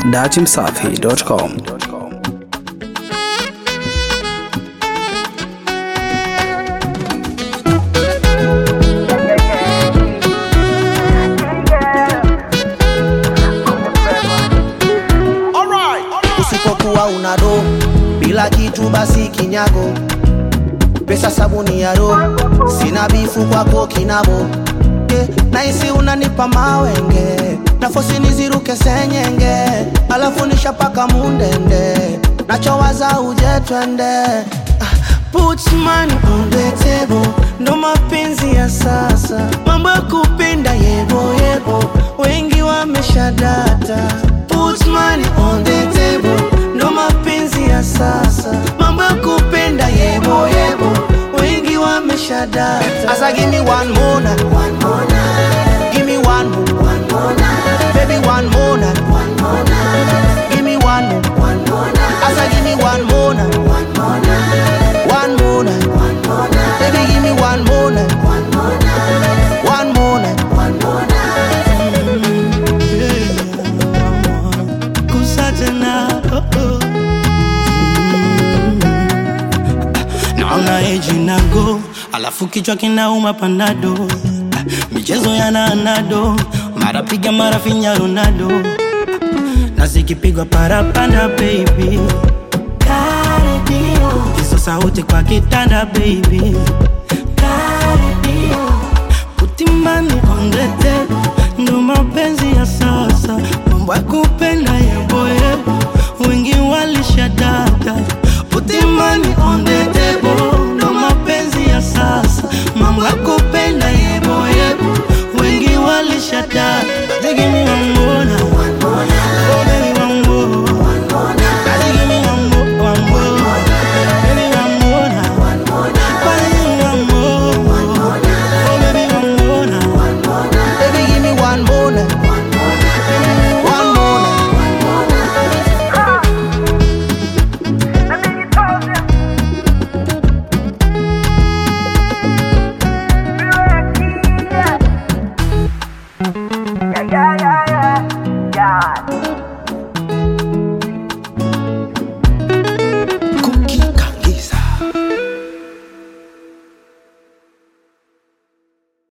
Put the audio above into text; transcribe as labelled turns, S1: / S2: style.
S1: datimsafi.com.
S2: Usipokuwa una do bila kitu basi kinyago, pesa sabuni ya ro, sina bifu kwako kinabo yeah. Naisi unanipa mawenge nafosi niziruke senyenge, alafu nishapaka mundende, nachowaza uje twende Ah, Put money on the table, ndo mapenzi ya sasa, mambo ya kupenda yebo yebo, wengi wameshadata. Put money on the table, ndo mapenzi ya sasa, mambo ya kupenda yebo yebo, wengi wameshadata. Asa give me one more night, one more night, give me one more, one more night, baby one more night, one more night, give me one more, one more night. Asa give me one more night, one more night, one more night, one more night, baby give me one more night, one more night, one more night, one more night.
S3: kusa tena oh, oh. naona eji nago alafu kichwa kinauma panado Ah, michezo yana anado mara piga mara finya ronaldo na zikipigwa parapanda baby hizo sauti kwa kitanda baby utimani ondete ndo mapenzi ya sasa mambo ya